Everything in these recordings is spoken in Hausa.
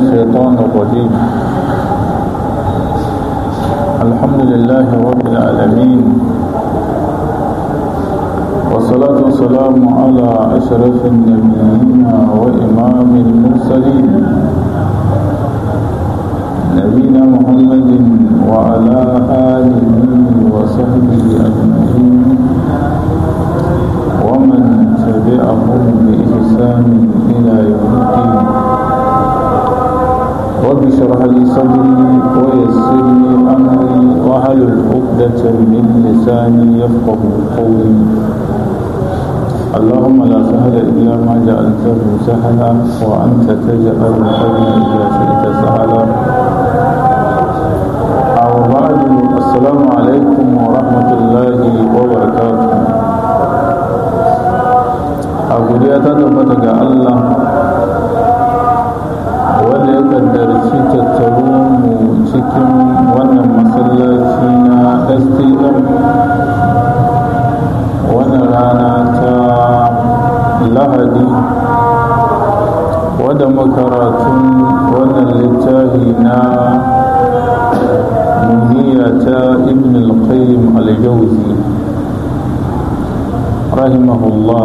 الشيطان الرجيم الحمد لله رب العالمين والصلاة والسلام على أشرف النبيين وإمام المرسلين نبينا محمد وعلى آله وصحبه أجمعين ومن تبعهم بإحسان إلى يوم الدين رب اشرح لي صدري ويسر لي أمري واحلل عقدة من لساني يفقه قولي اللهم لا سهل إلا ما جعلته سهلا وأنت تجعل الحزن إذا شئت سهلا أو بعد السلام عليكم ورحمة الله وبركاته a godiya ta tabbata ga Allah wanda ya kaddarci tattaro mu cikin wannan masallaci na stm wannan rana ta lahadi wadda makaratun wannan littafi na muniya ta ibn al-qayyim al-jawzi rahimahullah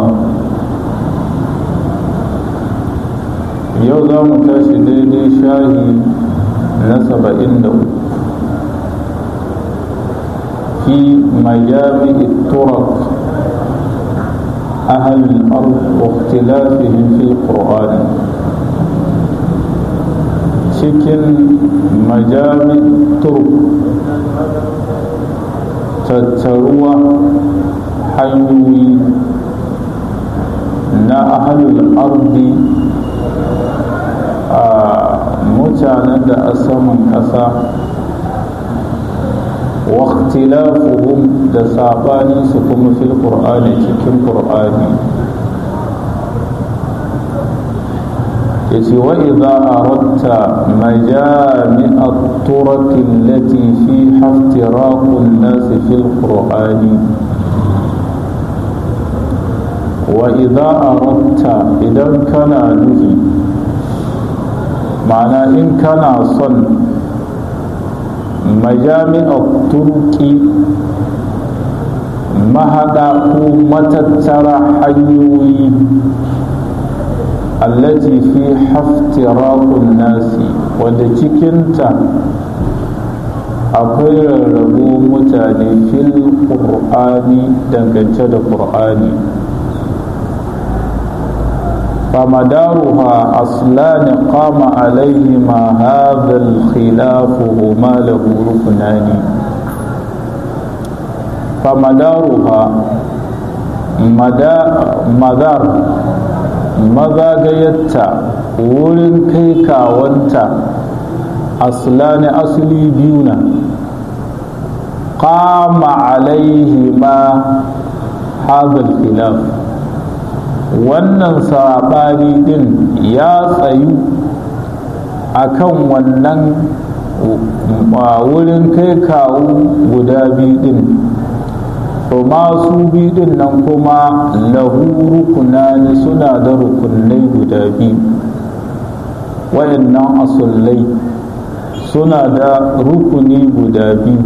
yau za mu tashi daidai shahi na saba'in da uku fi majami turak أهل الأرض واختلافهم في القرآن cikin majami turk tattaruwa hanyoyi na ahalul ardi a mutanen da a saman ƙasa waktilafuhum da saɓaninsu kuma fil ƙur'ani cikin ƙur'ani ya ce wa idza aradta majami'a turati allati fi haftiraqun nasi fil qur'ani wa idza aradta idan kana nufi ma'ana in kana son majami'ar turki mahaɗa ko matattara hanyoyi allati fi haftirakun nasi wadda cikinta akwai rarrabo mutane fil ƙur'ani dangance da ƙur'ani فمدارها أصلان قام عليهما هذا الخلاف هما له ركنان فمدارها مدار mazagayarta wurin kai kawanta aslani asali biyu na qama alaihi ma hadal khilaf wannan saɓani ɗin ya tsayu a kan wannan wurin kai kawo guda biyu ɗin to masu biyu ɗin nan kuma lahu rukunani suna da rukunai guda biyu wayannan asullai suna da rukuni guda biyu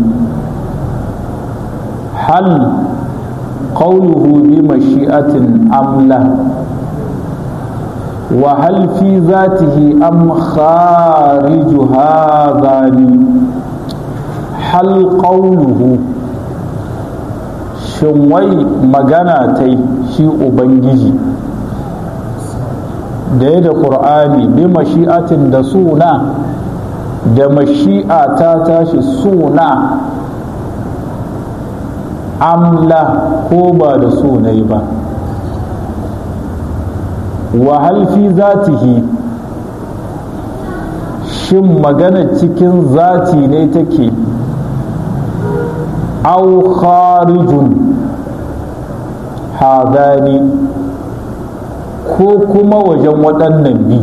hal قوله بمشيئة أم لا وهل في ذاته أم خارج هذان هل قوله shinwai magana ta yi shi ubangiji da ya da ƙur'ani bi mashi'atin da suna da mashi'a ta tashi suna amla ko ba da sunai ba wa fi zatihi shin magana cikin zati ne take au kharijun hadani ko kuma wajen waɗannan bi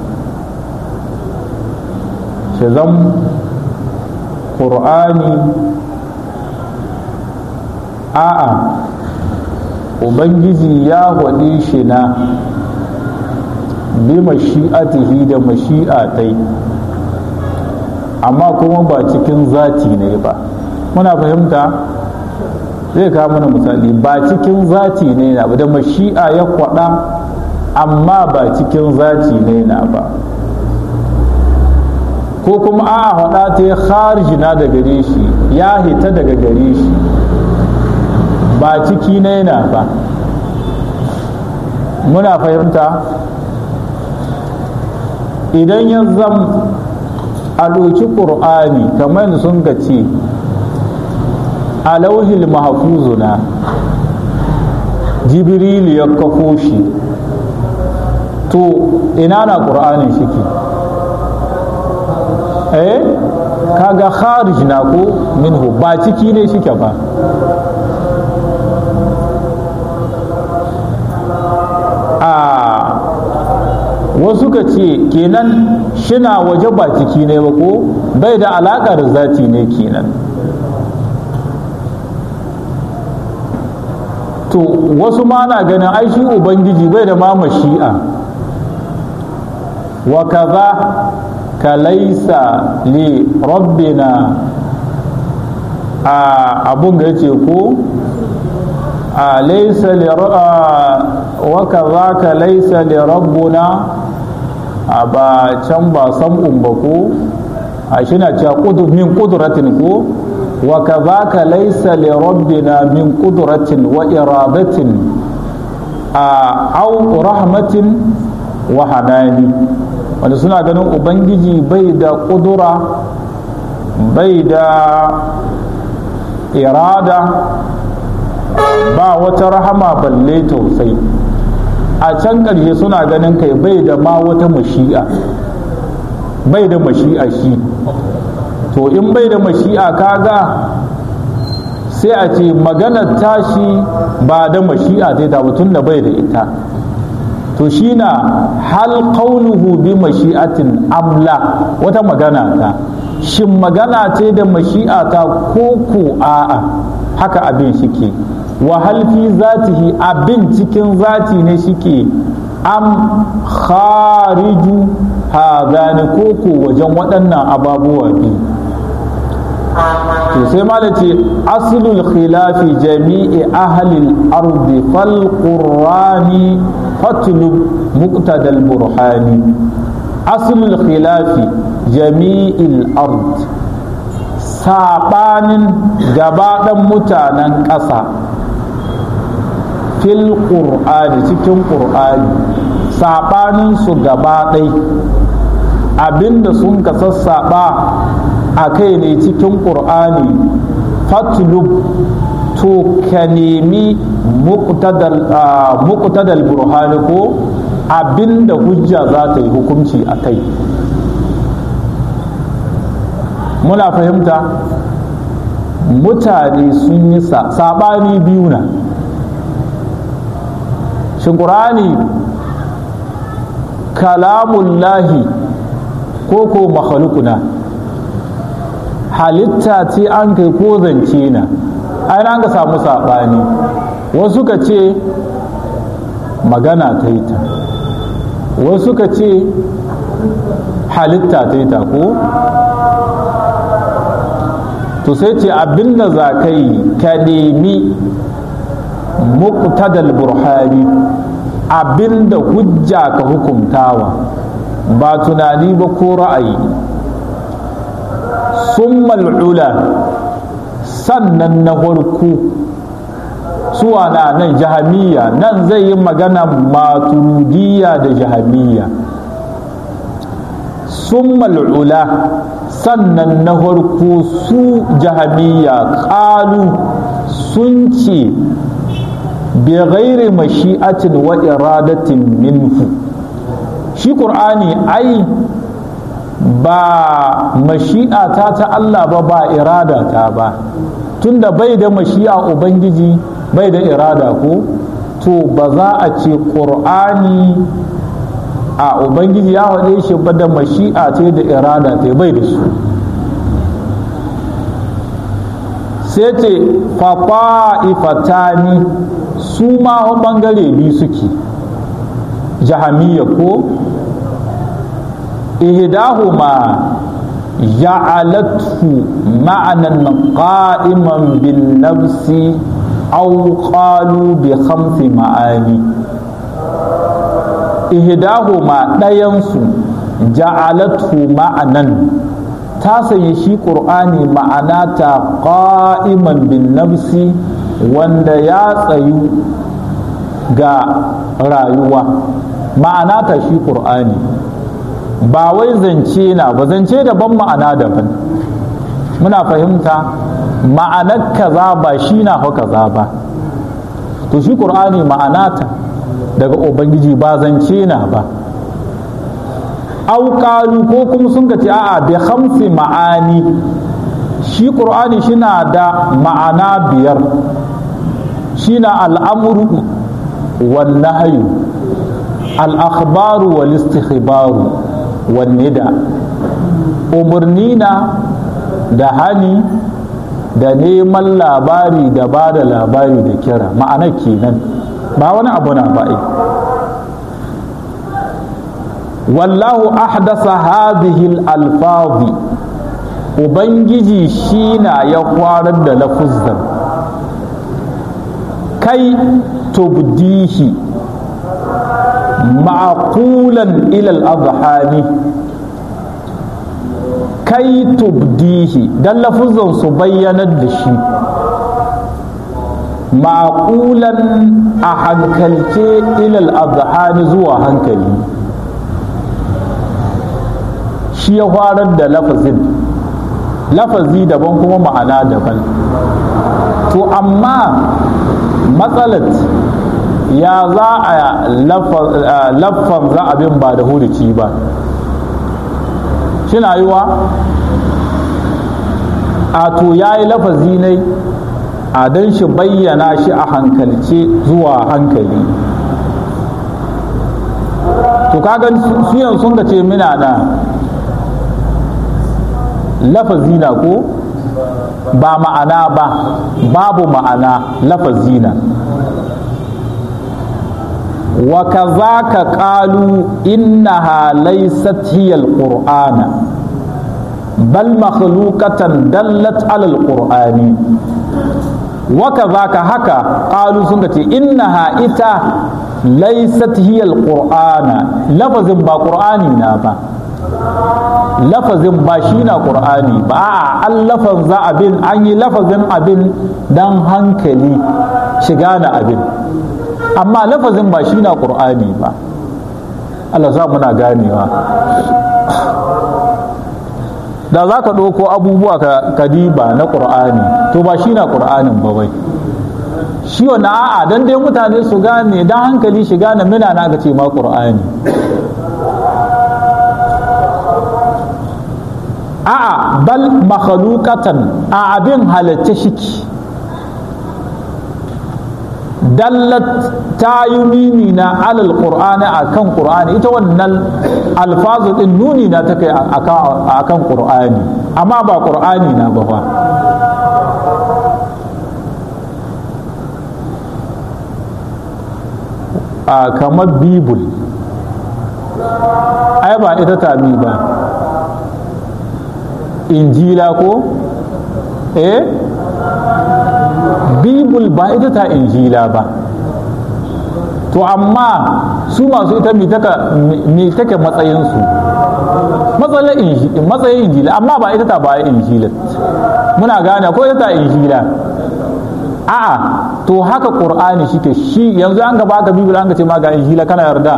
shazan ƙur'ani a'a ubangiji ya waɗe shi na bi mashi'atihi da mashi'atai amma kuma ba cikin zati ne ba muna fahimta zai kawo mana misali ba cikin zati ne na ba da mashi'a ya kwada amma ba cikin zati ne na ba ko kuma a faɗa ta ya kharijina da gare shi ya hita daga gare shi ba ciki ne na ba muna fahimta idan ya zam a ɗauki ƙur'ani kamar sun ga ce a lauhil mahfuzuna jibrilu ya kafo shi to ina na ƙur'anin shike eh kaga kharij na ko minhu ba ciki ne shike ba a wasu ka ce kenan shina waje ba ciki ne ba ko bai da alaƙar zati ne kenan to wasu ma na ganin ai shi ubangiji bai da ma mashi'a wa kaza ka laisa li rabbina a abun ga yace ko a laisa li wa kaza ka laisa li rabbuna a ba can ba sam'un ba ko a shi na cewa min kudratin ko wa kazaka laysa li rabbina min qudratin wa iradatin aw rahmatin wa hanani wanda suna ganin ubangiji bai da kudura bai da irada ba wata rahama balle tausayi a can ƙarshe suna ganin kai bai da ma wata mashi'a bai da mashi'a shi to in bai da mashi'a kaga sai a ce maganar tashi ba da mashi'a ta ta tun da bai da ita to shi na hal qawluhu bi mashi'atin amla wata magana ta shin magana ce da mashi'a ta ko ko a'a haka abin shike wa hal fi zatihi abin cikin zati ne shike am khariju hadani ko ko wajen waɗannan ababuwa biyu to sai mala ce aslul khilafi jami'i ahlil ardi fal qur'ani fatlub muqtadal burhani aslul khilafi jami'il ard sabanin gabaɗan mutanen ƙasa fil qur'ani cikin qur'ani sabanin su gaba ɗai abinda sun ka sassaɓa a kai ne cikin ƙur'ani fatlub to ka nemi muqtadal burhani ko abinda hujja za ta yi hukunci a kai muna fahimta mutane sun yi saɓani biyu na shin ƙur'ani kalamullahi ko ko makhalukuna halitta ce an kai ko zance na ai an ka samu saɓani wasu ka ce magana ta yi ta wasu ka ce halitta ta yi ta ko to sai ce abinda za ka yi ka nemi muqtadal burhani abinda hujja ka hukumtawa ba tunani ba ko ra'ayi summal ula sannan na farko suwa na nan jahamiya nan zai yi magana maturidiyya da jahamiya summal ula sannan na farko su jahamiya ƙalu sun ce bi ghairi mashi'atin wa iradatin minhu shi ƙur'ani ai ba mashi'a ta ta Allah ba ba irada ta ba tunda bai da mashi'a ubangiji bai da irada ko to ba za a ce ƙur'ani a ubangiji ya haɗe shi ba da mashi'a ce da irada ta bai da su sai ce fafa'ifatani su ma ɓangare biyu suke jahamiya ko ihdahuma ja'alathu ma'anan qa'iman bin nafsi aw qalu bi khamsi ma'ani ihdahuma ɗayansu ja'alathu ma'anan ta sanya shi ƙur'ani ma'ana ta qa'iman bin nafsi wanda ya tsayu ga rayuwa ma'ana ta shi ƙur'ani ba wai zance na ba zance daban ma'ana daban muna fahimta ma'anar kaza ba shi na fa kaza ba to shi ƙur'ani ma'ana ta daga ubangiji ba zance na ba auƙalu ko kuma sun ce a'a bi hamsi ma'ani shi ƙur'ani shina da ma'ana biyar shina al'amuru wal nahyu al-akhbaru wal istikhbaru wan nida umarni na da hani da neman labari da ba da labari da kira ma'ana kenan ba wani abu na ba'i wallahu ahdasa hadhihi alfazi ubangiji shi na ya kwarar da lafuzzan kai tubdihi ma'qulan ila al-adhani kai tubdihi dan lafuzzan su bayyanar da shi ma'qulan a hankalce ila al-adhani zuwa hankali shi ya farar da lafazin lafazi daban kuma ma'ana daban to amma matsalat ya za a laffan za abin ba da hurici ba shi na yiwa a to ya yi lafazi ne a don shi bayyana shi a hankalce zuwa hankali to kagan suyan sun ga ce mina na lafazina ko ba ma'ana ba babu ma'ana lafazina wa kazaka qalu innaha laysat hiya alqur'ana bal makhluqatan dallat ala alqur'ani wa kazaka haka qalu sun ce innaha ita laysat hiya alqur'ana lafazin ba qur'ani na ba lafazin ba shi na ƙur'ani ba a an lafazin abin an yi lafazin abin don hankali shiga na abin amma lafazin ba shi na ƙur'ani ba Allah za muna ganewa da za ka ɗauko abubuwa ka diba na ƙur'ani to ba shi na ƙur'anin ba wai shi wani a'a don dai mutane su gane don hankali shiga na mina na ga ce ma ƙur'ani a'a bal makhalukatan a abin halatta shiki dallat ta yi nuni na alal qur'ani akan qur'ani ita wannan alfazu din nuni na ta kai akan qur'ani amma ba qur'ani na ba fa a kamar bibul ai ba ita tami ba injila ko eh bibul ba ita ta injila ba to amma su masu ita me take matsayinsu matsayin injila amma ba ita ta ba injila muna gane ko ita ta injila a'a to haka qur'ani shike shi yanzu an gaba ka bibul an ga ce ma ga injila kana yarda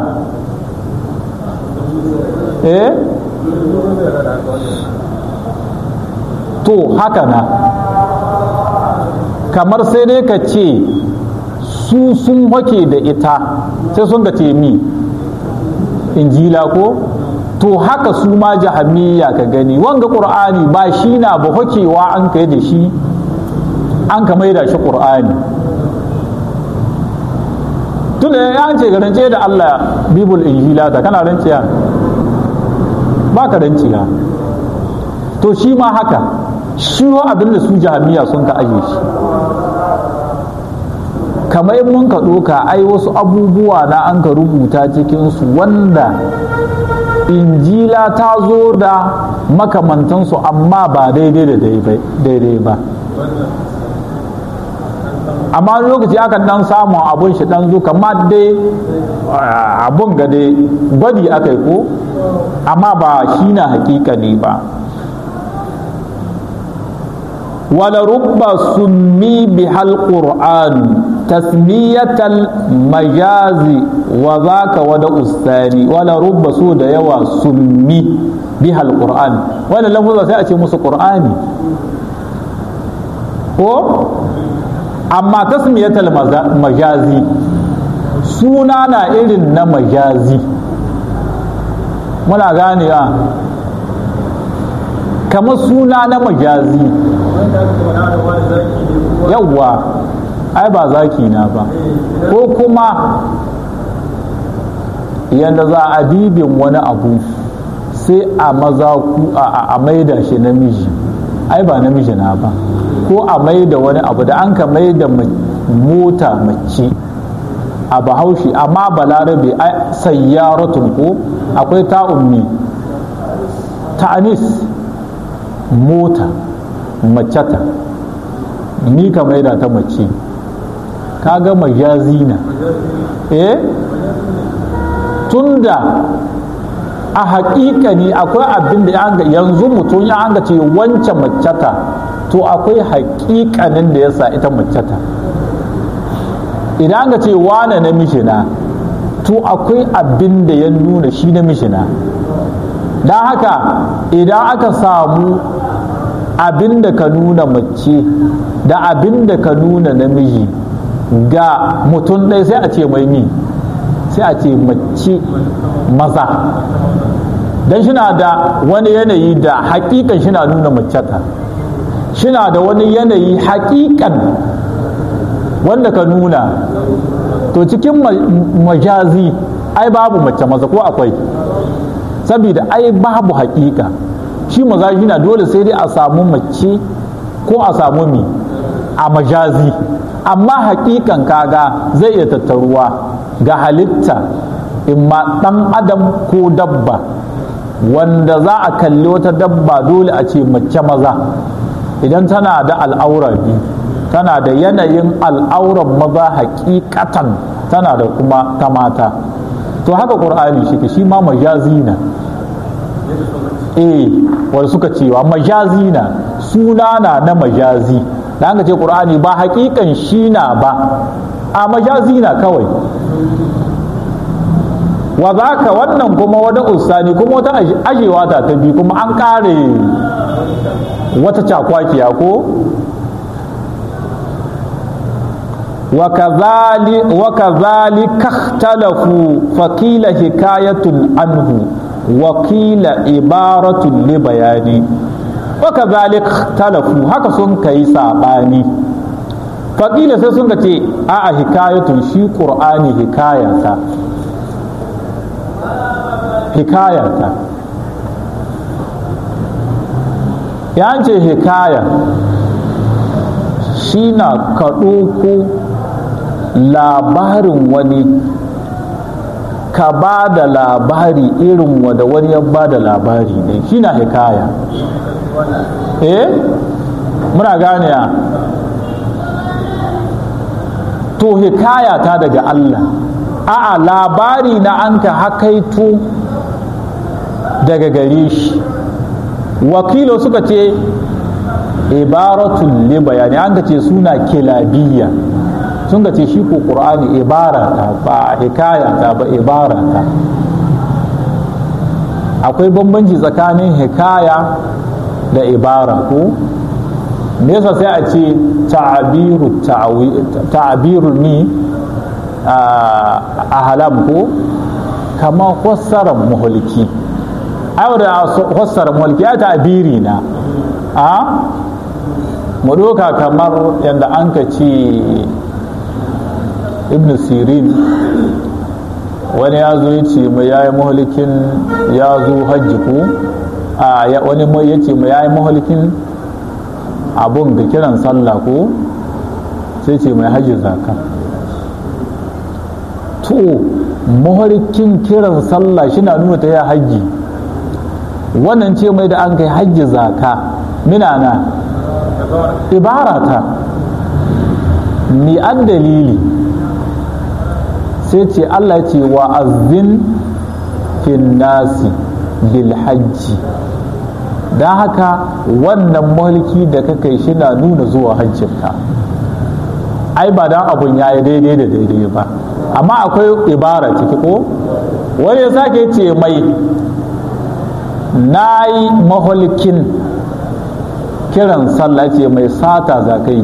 eh to haka na kamar sai dai ka ce su sun hake da ita sai sun ga mi injila ko to haka su ma jahamiya ka gani wanga ƙur'ani ba shi na ba hakewa an kai da shi an ka maida shi ƙur'ani tun da ya ce garance da Allah bibul injila ta kana ranciya ba ka ranciya to shi ma haka shi abin da su jahamiya sun ka aje shi kamar in mun ka ɗoka ai wasu abubuwa na an ka rubuta cikinsu wanda injila gaskiya ta zo da makamantansu amma ba daidai da daidai ba amma lokaci akan dan samu abun shi dan zo kamar dai abun ga dai gwadi aka yi ko amma ba shi na hakika ne ba wala rubba summi bihal qur'an tasmiyatal majazi wa zaka wada ustani wala rubba su da yawa summi bihal qur'an wala lafuzza sai a ce musu qur'ani ko amma tasmiyatal majazi suna na irin na majazi muna gane a kamar suna na majazi yawwa ai ba zaki na ba ko kuma yadda za a dibin wani abu sai a maza ku a maida shi namiji ai ba namiji na ba ko a maida wani abu da an ka maida mota mace a bahaushe amma balarabe sayyaratun ko akwai ta'ummi ta'anis mota maceta ni ka maida ta mace ka ga majazina eh tunda a haƙiƙa ne akwai abin da yanzu mutum ya an ce wancan maceta to akwai haƙiƙanin da ya sa ita maceta idan ga ce wane namiji na to akwai abin da ya nuna shi namiji na don haka idan aka samu abin da ka nuna mace da abin da ka nuna namiji ga mutum ɗaya sai a ce mai mi sai a ce mace maza don shina da wani yanayi da hakikan shina nuna maceta shina da wani yanayi hakikan wanda ka nuna to cikin majazi ai babu mace maza ko akwai saboda ai babu hakika shi maza shi na dole sai dai a samu mace ko a samu mi a majazi amma hakikan kaga zai iya tattaruwa ga halitta imma ɗan adam ko dabba wanda za a kalli wata dabba dole a ce mace maza idan tana da al'aura biyu tana da yanayin al'auran maza hakikatan tana da kuma ta mata to haka ƙur'ani shi shi ma majazi na eh wanda suka cewa majazi na suna na na majazi da an ce ƙur'ani ba hakikan shi na ba a majazi na kawai wa za ka wannan kuma wata usani kuma wata ajewa ta ta biyu kuma an ƙare wata cakwakiya ko وكذلك اختلفوا فقيل حكاية عنه وقيل عبارة لبيان وكذلك اختلفوا هكا سن كي ساباني فقيل sai sun ce a a hikayatun shi qur'ani hikayata hikayata ya ce hikaya shi na ka ɗauko labarin wani ka ba da labari irin wanda wani ya ba da labari ne shi na hikaya eh muna gane ya to hikaya ta daga Allah a'a labari na an ka hakaito daga gare shi wakilo suka ce ibaratun li bayani an ka ce suna kilabiyya sun ka ce shi ko qur'ani ibara ta ba hikaya ta ba ibara ta akwai bambanci tsakanin hikaya da ibara ko me yasa sai a ce ta'abiru ta'abiru ni a halam ko kama fassarar muhulki ai da fassarar muhulki ya ta'abiri na a mu doka kamar yadda an ka ce ibn sirin wani ya zo ya ce mai yayi mahalikin ya zo hajji ko a wani ya ce mai yayi mahalikin abun da kiran sallah ko sai ce mai hajji zaka to mahalikin kiran sallah shi na nuna ta ya hajji wannan ce mai da an kai hajji zaka minana ibarata ni an dalili sai ce Allah ce wa azin fin nasi bil hajji don haka wannan mulki da ka kai shi na nuna zuwa hajjinka ai ba dan abun ya yi daidai da daidai ba amma akwai ibara ciki ko wani ya sake ce mai na yi mahulkin kiran sallah ce mai sata za ka yi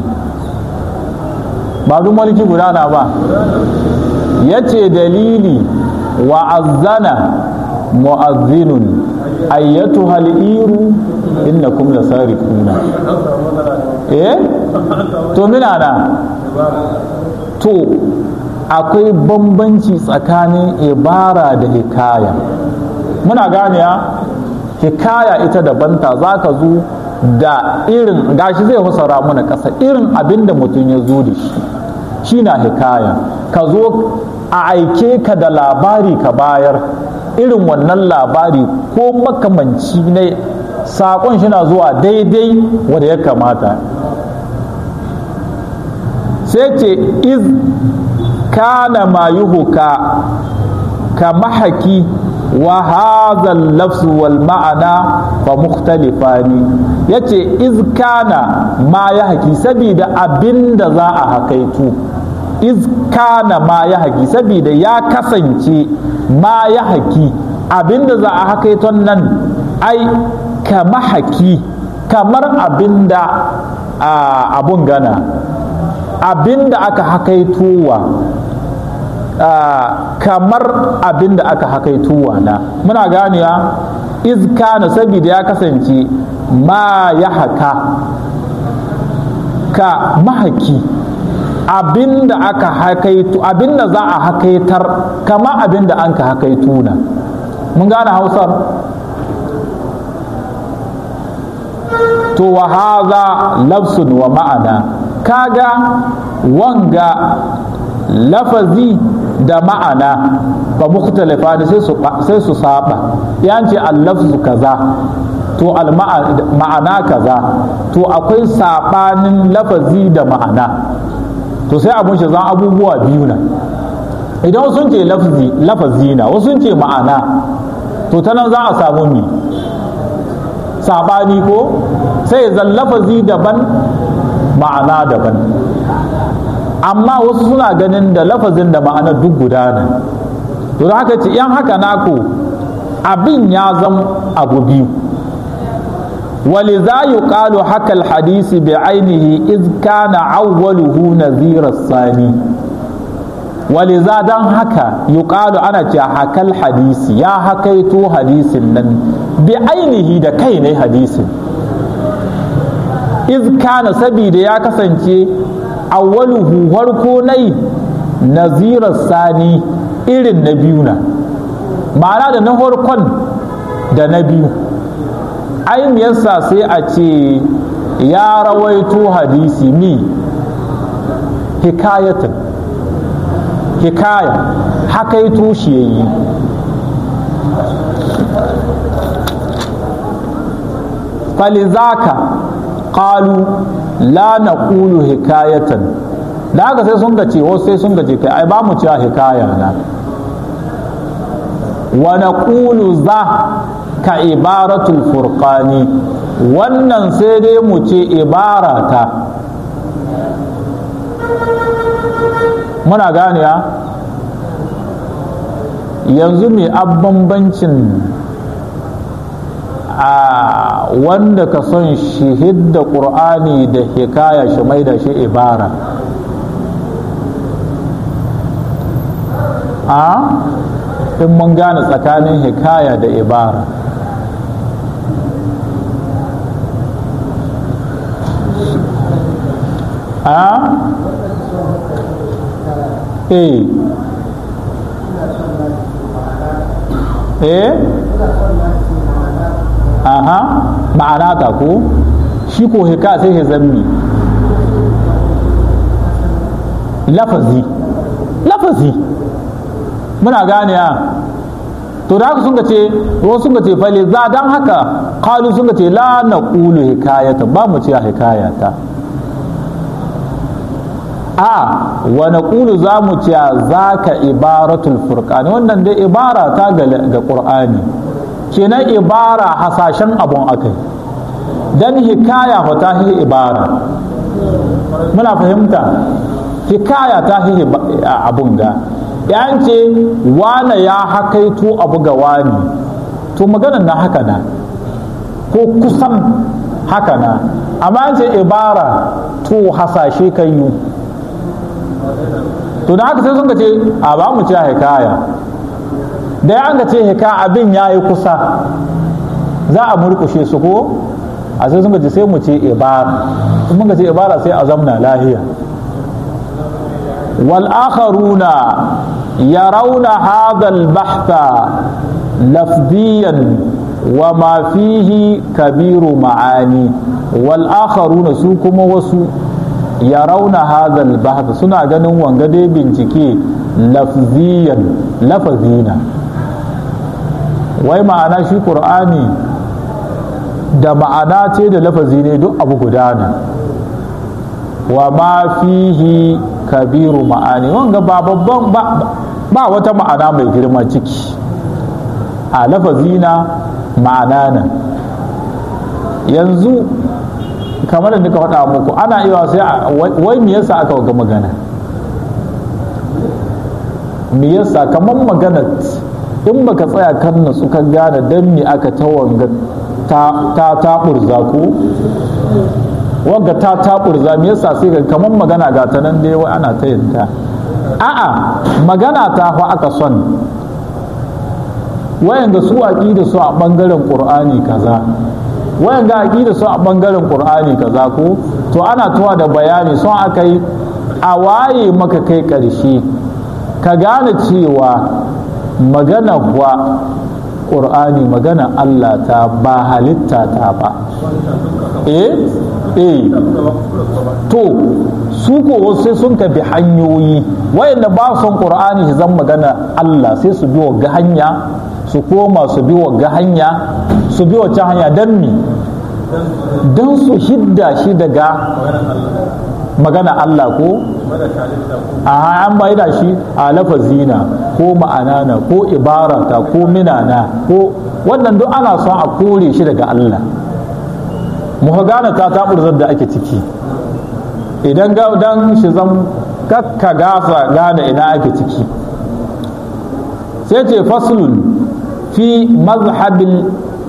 ba duk mulki gudana ba ya ce dalili wa azzana mu'azzinun ayyatu hal'iru innakum lasarikuna eh to mina na to akwai bambanci tsakanin ibara da hikaya muna ganiya hikaya ita dabanta za ka zo da irin gashi zai husara mana ƙasa irin abin da mutum ya zo da shi shi na hikaya ka zo a aike ka da labari ka bayar irin wannan labari ko makamanci ne saƙon shi na zuwa daidai wanda ya kamata sai ce iz kana ma yuhuka ka mahaki wa hadha lafzu wal ma'ana fa mukhtalifani yace iz kana ma ya haki saboda abinda za a hakaitu iz kana ma ya haki saboda ya kasance ma ya haki abinda za a hakaiton nan ai ka mahaki kamar abinda abun gana abinda aka hakaitowa kamar abinda aka hakaitowa na muna ganewa izkana saboda ya kasance ma ya haka ka mahaki abinda aka hakaitu abinda za a hakaitar kama abinda an ka hakaitu na mun gane hausar to wa haza lafsun wa ma'ana kaga wanga lafazi da ma'ana ba mukhtalifa da sai su saba yanci al-lafzu kaza to al-ma'ana kaza to akwai sabanin lafazi da ma'ana to sai abun shi zan abubuwa biyu na idan sun ce lafazi na wasu sun ce ma'ana to ta nan za a samu mi sabani ko sai zan lafazi daban ma'ana daban amma wasu suna ganin da lafazin da ma'ana duk guda ne to da haka ce yan haka naku abin ya zama abu biyu ولذا يقال حكى الحديث بعينه إذ كان أوله نذير الثاني ولذا دان حكى يقال أنا حكى الحديث يا حكيت حديث نن بعينه دا كيني حديث إذ كان سبيد يا كسنتي أوله وركوني نذير الثاني إرن نبينا معنى دا نهور كن دا نبيو ai yasa sai a ce ya rawaito hadisi mi hikayatan hikaya hakaito shi yayi falizaka qalu la naqulu hikayatan da haka sai sun gace wasu sai sun gace kai ai ba mu cewa hikaya na wa naqulu za ka ibaratul furqani wannan sai dai mu ce ibarata muna ganewa yanzu mai bambancin a wanda ka son shi hidda ƙur'ani da hikaya shi mai da shi ibara a in mun gane tsakanin hikaya da ibara a eh eh aha ma'ana ta ko shi ko hika sai ya zammi lafazi lafazi muna gane to da haka sun ce wasu sun ce fali za dan haka qalu sun ce la naqulu hikayata ba mu ce hikayata a wa naqulu za mu ce zaka ibaratul furqan wannan dai ibara ta ga ga qur'ani kenan ibara hasashen abun akai dan hikaya fa ta hi ibara muna fahimta hikaya ta hi abun ga yan ce wane ya hakaito abu ga wani to maganar na haka na ko kusan haka na amma an ce ibara to hasashe kan yi to da haka sai sun ce a ba mu ce hikaya da ya ce hika abin ya yi kusa za a murkushe su ko a sai sun ce sai mu ce ibara in muka ce ibara sai a zamna lahiya والآخرون يرون هذا البحث لفظيا وما فيه كبير معاني والآخرون سوكم وسو يرون هذا البحث سنة ganin wanga dai bincike lafziyan lafazina wai ma'ana shi ƙur'ani da ma'ana ce da lafazi ne duk abu gudana wa ma fihi kabiru ma'ani wanga ba babban ba wata ma'ana mai girma ciki a lafazina ma'ana nan yanzu kamar da nika faɗa muku ana iya sai wai me yasa aka ga magana me yasa kamar magana in baka tsaya kan natsu ka gane dan me aka ta wanga ta ta burza ko wanga ta taɓurza me yasa sai ga kamar magana ga ta nan dai wai ana ta yinta a'a magana ta fa aka son wayan ga su aqida su a bangaren qur'ani kaza wayan ga aqida su a bangaren qur'ani kaza ko to ana tuwa da bayani son aka yi a waye maka kai ƙarshe ka gane cewa magana wa ƙur'ani magana Allah ta ba halitta ta ba eh eh to su ko sai sun tafi hanyoyi wayanda ba son ƙur'ani su zan magana Allah sai su bi ga hanya su koma su bi ga hanya su bi wacce hanya don mi don su hidda shi daga magana Allah ko a an bai da shi a lafazina ko ma'anana ko ibarata ko minana ko wannan duk ana son a kore shi daga Allah mu gane ta taburzar da ake ciki idan ga dan shi zan kakka gasa gane ina ake ciki sai ce faslun fi mazhabil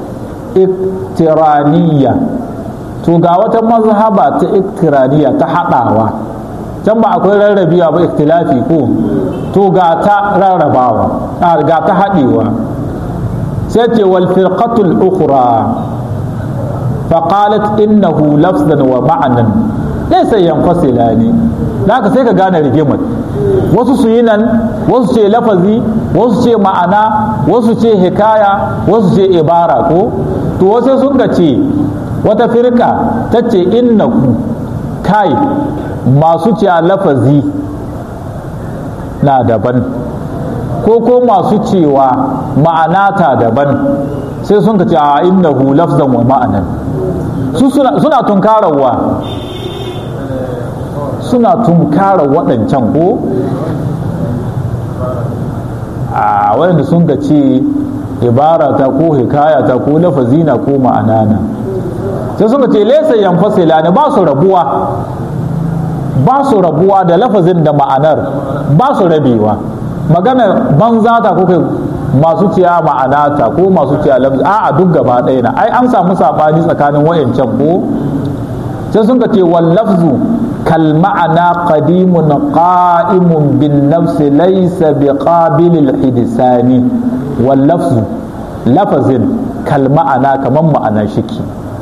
iktiraniya to ga wata mazhaba ta iktiraniya ta haɗawa can ba akwai rarrabiya ba iktilafi ko to ga ta rarrabawa ga ta haɗewa sai ce wal firqatul ukhra فقالت إنه لفظا ومعنى ليس ينفصلان haka sai ka gane rigimar wasu su yi nan wasu ce lafazi wasu ce ma'ana wasu ce hikaya wasu ce ibara ko to wasu sun ga ce wata firka ta ce innaku kai masu ce lafazi na daban ko ko masu cewa ma'ana ta daban sai sun ka ce a innahu lafzan wa ma'anan su suna tunkarawa suna tunkara waɗancan ko a waɗanda sun ga ce ibarata ko hikayata ko lafazina ko ma'anana sai suka ce laisa yanfasila ne ba su rabuwa ba su rabuwa da lafazin da ma'anar ba su rabewa magana banza ta ko kai masu ciya ma'anata ko masu ciya lafzi a a duk gaba ɗaya na ai an samu sabani tsakanin wayancan ko sai sun ce wal lafzu kal ma'ana qadimun qa'imun bin nafsi laysa bi qabil al hidsani wal lafzu lafazin kal ma'ana kaman ma'ana shiki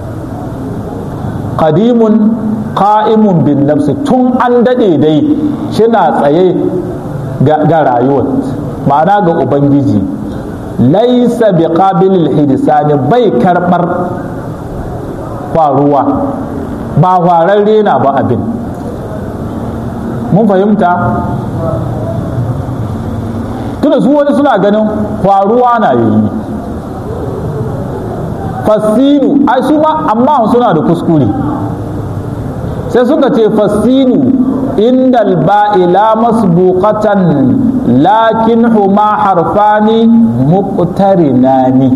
qadimun qa'imun bin nafsi tun an dade dai shina tsaye ga rayuwar ma'ana ga ubangiji laisa bi qabilil hidisani bai karbar faruwa ba fararre na ba abin mun fahimta tuna su wani suna ganin faruwa na yayi fasinu ai su ma amma suna da kuskure sai suka ce fasinu inda ba'ila masbuqatan lakin huma harfani muqtarinani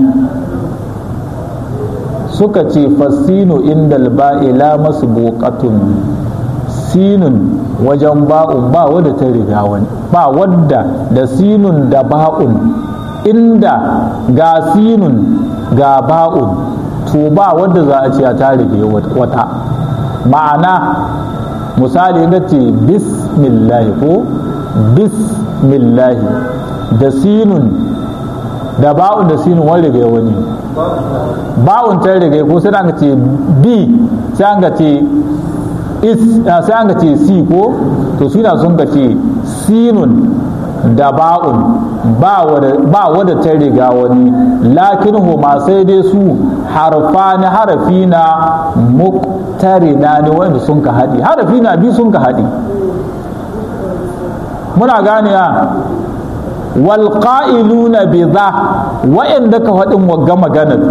suka ce fasinu inda ba'ila masbuqatun sinun wajen ba'un ba wadda ta riga wani ba wadda da sinun da ba'un inda ga sinun ga ba'un to ba wadda za a ce ta rige wata ma'ana misali ga ce bismillahi ko bismillahi da sinun da ba'un da sinun wani rige wani ba'un ta rige ko sai an ce bi sai an ce is sai an ce si ko to suna sun ga ce sinun da ba'un ba wadda ta riga wani lakin huma sai dai su harfa na harafi na muktarina ne wanda sun ka haɗi harafi na biyu sun ka haɗi muna gane ya wal qa'iluna bi za wa'anda ka faɗin wagga maganar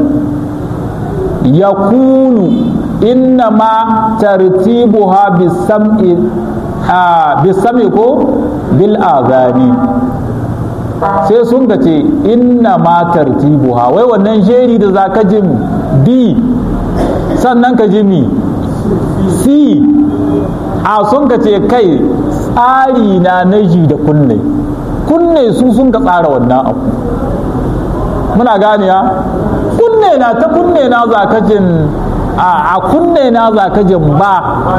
yakunu inna ma tartibuha bisam'i bisam'i ko bil azani sai sun ga ce inna ma tartibuha wai wannan jeri da za ka jin b sannan ka ji mi c a sun ka ce kai tsari na naji da kunne kunne su sun ka tsara wannan abu muna gane ya kunne na ta kunne na za ka jin a kunne na za ka jin ba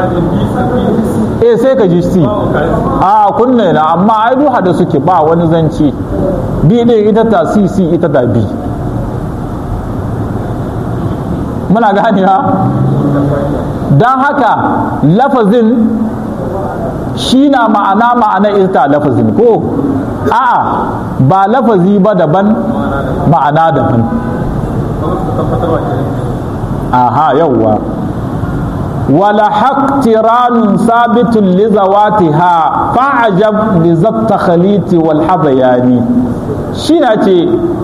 eh sai ka ji si a kunne na amma ai duha da suke ba wani zanci bi din ita ta si si ita ta bi muna gane ha don haka lafazin shi na ma'ana ma'ana ita lafazin ko a'a ba lafazi ba daban ma'ana daban aha yawwa wala haqtiranun sabitun li zawatiha fa'ajab li zatta khaliti wal hadayani shi na ce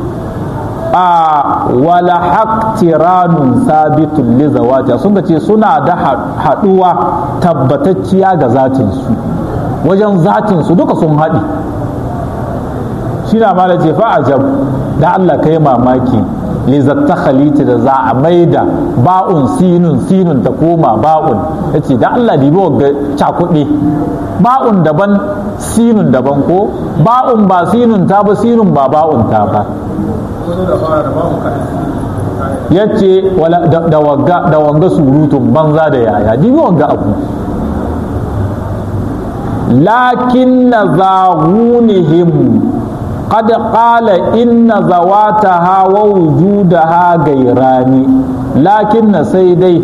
a wala haqtiranun sabitun li zawatiha sun ce suna da haduwa tabbatacciya ga zatin su wajen zatin su duka sun haɗi shi na mala ce fa'ajab da Allah kai mamaki lizatta khaliti da za a maida ba'un sinun sinun ta koma ba'un ya ce da Allah dibi ga cakuɗe ba'un daban sinun daban ko ba'un ba sinun ta ba sinun ba ba'un ta ba ya ce da wanga surutun banza da yaya dibi wanga abu lakin na zahunihim قد قال إن زواتها ووجودها غيران لكن سيدي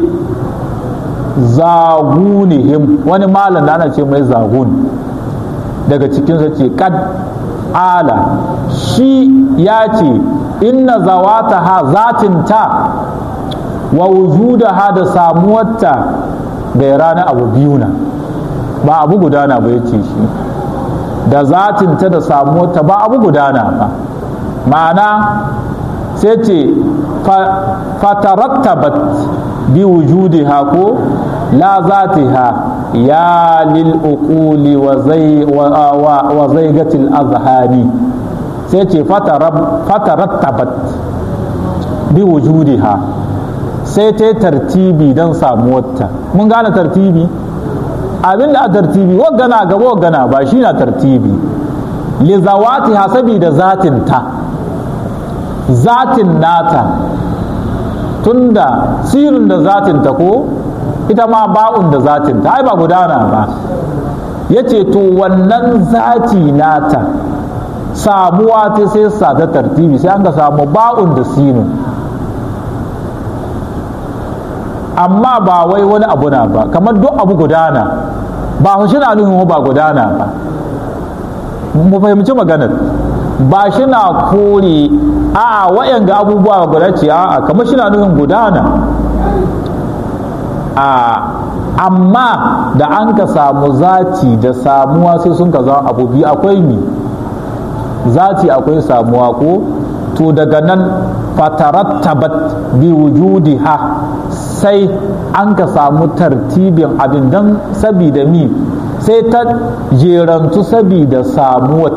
zagunihim wani malam da ana ce mai zagun daga cikinsa ce kad ala shi ya ce inna zawataha zatinta wa wujudaha da samuwarta gairana abu biyu na ba abu gudana ba ya ce shi da zatinta da samuwarta ba abu gudana ba ma'ana sai ce fatarattabat bi wujudiha ko la zatiha ya lil uquli wa zai wa zaigatil azhani sai ce fatarattabat bi wujudiha sai ta tartibi don samuwarta mun gane tartibi abin da a tartibi waggana gaba waggana ba shi na tartibi li zawati hasabi da zatin ta zatin nata tunda sirin da zatin ta ko ita ma ba'un da zatin ta ai ba gudana ba yace to wannan zati nata samuwa ta sai sa ta tartibi sai an ga samu ba'un da sinin amma ba wai wani abu na ba kamar duk abu gudana ba shi na nufin ba gudana ba mu fahimci maganar ba shi na kore a'a wayan ga abubuwa guda ce a'a kamar shi na nufin gudana a amma da an ka samu zati da samuwa sai sun ka zama abu biyu akwai mi zati akwai samuwa ko to daga nan fatarattabat bi wujudiha sai an ka samu tartibin abin don sabida mi sai ta jerantu sabida samuwat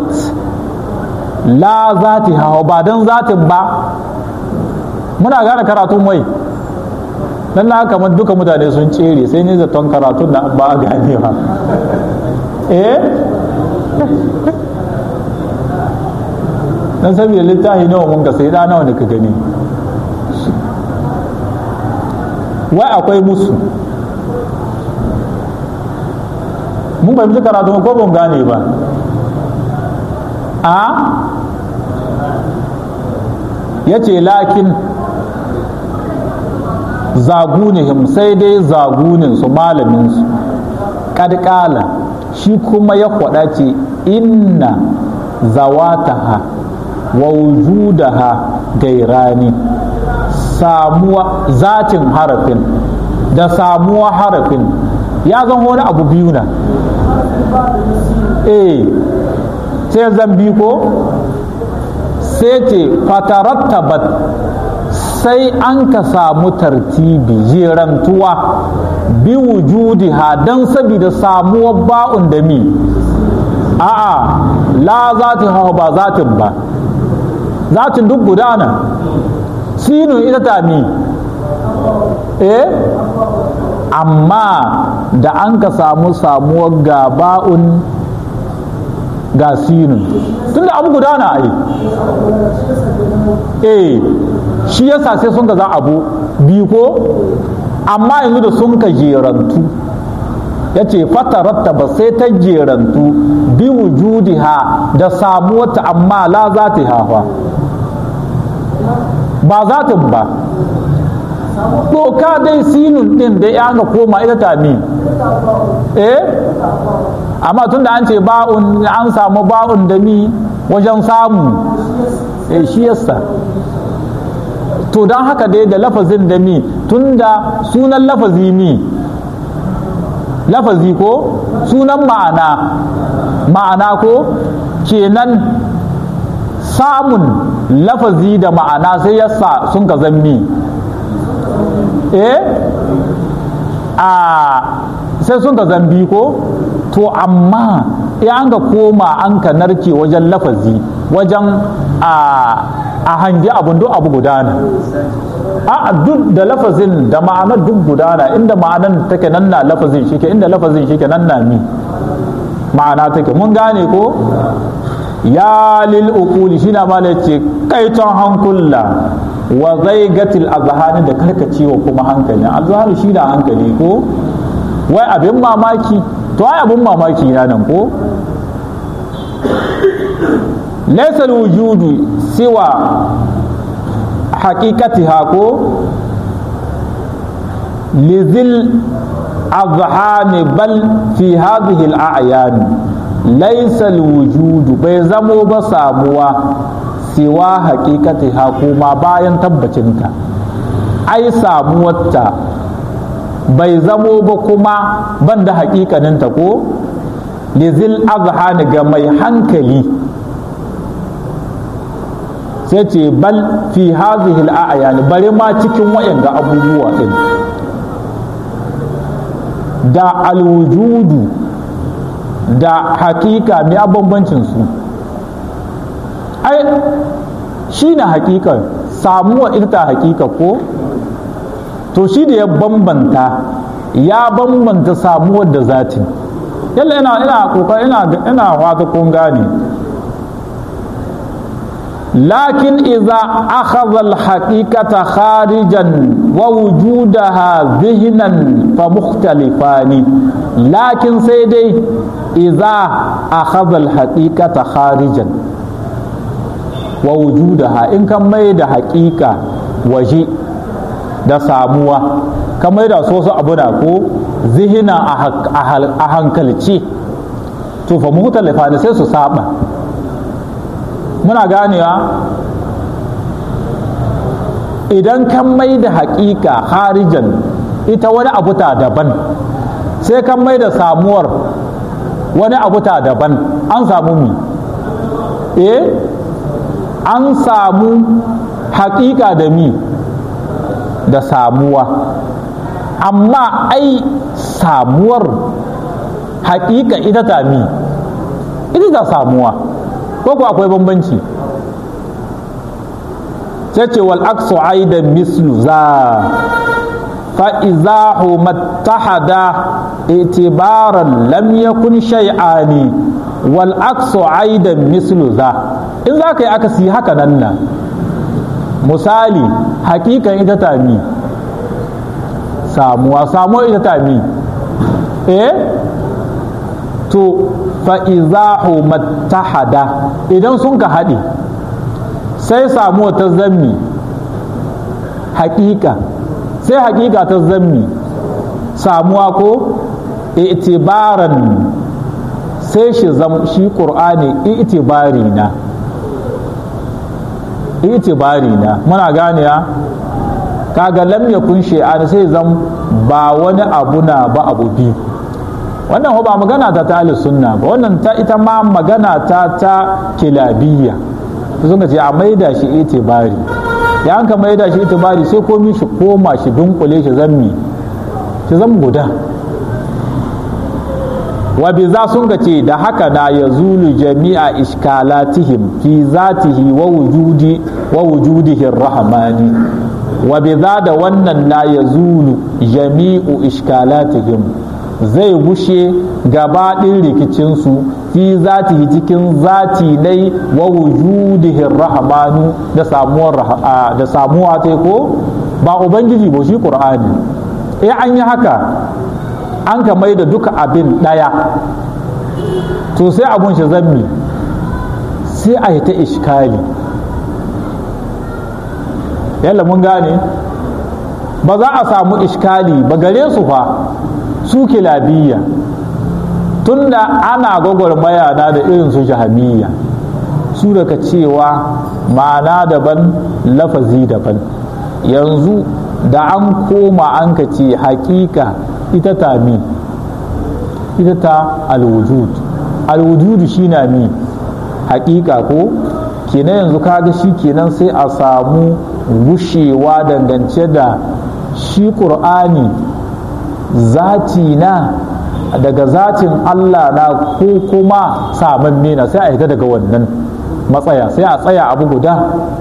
la zati hawa ba don zatin ba muna gane karatun wai dan na kamar duka mutane sun tsere sai ne zaton karatun da ba a gane ba eh dan saboda littafi nawa mun ga sai da nawa ne ka gani wai akwai musu mun fahimci karatu ko ban gane ba a ya ce lakin zagunihim sai dai zaguninsu malaminsu kadkala shi kuma ya kwada ce inna zawataha wa wujudaha gairani samuwa zatin harafin da samuwa harafin ya zan wani abu biyu na eh sai zan bi ko sai ce fatarattabat sai an ka samu tartibi jerantuwa bi wujudiha don sabida samuwar ba'un da mi a'a la zatin hawa ba zatin ba zatin duk gudana sinu ita ta mi eh amma da an ka samu samuwar ga ba'un ga sinu tunda abu gudana ai eh shi yasa sai sun ga za abu biyu ko amma yanzu da sun ka jerantu ya ce fataratta ba sai ta jerantu bi wujudiha da samuwata amma la za ta hafa ba za ta ba doka dai sinun din da ya ga koma ita ta mi eh amma tunda an ce ba'un an samu ba'un da mi wajen samu eh shi yasa to don haka dai da lafazin da mi tunda sunan lafazi mi lafazi ko sunan ma'ana ma'ana ko kenan samun lafazi da ma'ana sai yasa sun ka zammi eh a sai sun ka zambi ko to amma ya an ga koma an ka narke wajen lafazi wajen a a hangi abun duk abu gudana a duk da lafazin da ma'anar duk gudana inda ma'anar take nan na lafazin shike inda lafazin shike nan na mi ma'ana take mun gane ko ya lil uquli shi na mala ce kaiton hankula wa zaigatil azhani da karkacewa kuma hankali azhani shi da hankali ko wai abin mamaki to ai abin mamaki na nan ko laysa wujudu siwa haqiqatiha ko lizil azhani bal fi hadhihi al-a'yan laysa wujudu bai zamo ba samuwa siwa haqiqatiha kuma bayan tabbacinta ai samuwarta bai zamo ba kuma ban da haƙiƙaninta ko lizil azhani ga mai hankali sai ce bal fi hazihi al'ayani bari ma cikin wayanga abubuwa din da alwujudu da hakika mai bambancin su ai shi na hakika samuwa ita hakika ko to shi da ya bambanta ya bambanta samuwar da zati yalla ina ina kokari ina ina wata kun gane لكن إذا أخذ الحقيقة خارجا ووجودها ذهنا فمختلفان لكن سيدي إذا أخذ الحقيقة خارجا ووجودها إن كان ميد حقيقة وجي da samuwa kamar da so su abu da ko zihina a hankalci to fa muhtalifa ne sai su saba muna ganewa idan kan mai da haƙiƙa harijan ita wani abu ta daban sai kan mai da samuwar wani abu ta daban an samu mi eh an samu haƙiƙa da mi da samuwa amma ai samuwar haƙiƙa ita ta mi ita ta samuwa ko ko akwai bambanci sai ce wal aksu aidan mislu za fa'iza mattahada itibaran lam yakun shay'ani wal aksu aidan mislu za in za ka yi akasi haka nan na misali hakikan ita tami samuwa samuwa ita tami eh to fa'izahu mattahada idan sun ka haɗe sai samuwa ta zammi hakika sai hakika ta zammi samuwa ko itibaran sai shi zam shi ƙur'ani itibari na itibari na muna gane ya kaga lam yakun shay'an sai zam ba wani abu na ba abu biyu wannan ba magana ta ta sunna ba wannan ta ita ma magana ta ta kilabiyya sun ce a maida shi itibari ya an ka maida shi itibari sai komi shi koma shi dunkule shi zammi shi zan guda wa bi za sun ga ce da haka na ya zulu jami'a iskalatihim fi zatihi wa wujudi wa wujudihi rahmani wa bi za da wannan na ya zulu jami'u iskalatihim zai gushe gabaɗin rikicinsu fi zatihi cikin zati nai wa wujudihi rahmanu da samuwar da samuwa ta ko ba ubangiji ba shi qur'ani eh an yi haka an ka mai da duka abin ɗaya to sai abun shi zammi sai a yi ta ishkali yalla mun gane ba za a samu ishkali ba gare su fa su kilabiyya tunda ana gwagwarmaya na da irin su jahamiyya su daga cewa ma'ana daban lafazi daban yanzu da an koma an ka ce hakika ita ta mi ita ta alwujud alwujud shi na mi hakika ko kenan yanzu kaga shi kenan sai a samu gushewa dangance da shi ƙur'ani zati na daga zatin Allah na ko kuma saman na sai a hita daga wannan matsaya sai a tsaya abu guda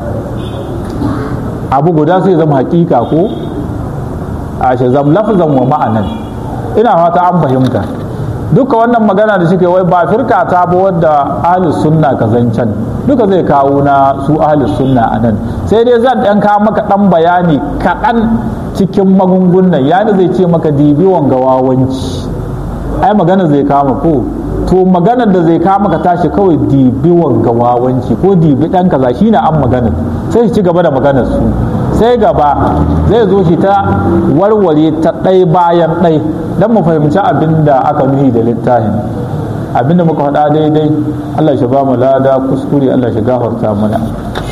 abu guda sai zama hakika ko a shi zam lafzan wa ma'anan ina fata an fahimta duka wannan magana da suke wai ba firka ta ba wadda ahlus sunna ka zancen duka zai kawo na su ahlus sunna a nan sai dai zan ɗan kawo maka ɗan bayani kaɗan cikin magungunan yani zai ce maka dibi wanga wawanci ai magana zai kama ko to maganar da zai kama ka tashi kawai dibi wanga wawanci ko dibi ɗan kaza shine an magana sai shi ci gaba da maganar su sai gaba zai zo shi ta warware ta ɗai bayan ɗai don mu fahimci abin da aka nuhi da littafin abin da muka faɗa daidai Allah shi ba mu lada kuskure Allah shi gafarta mana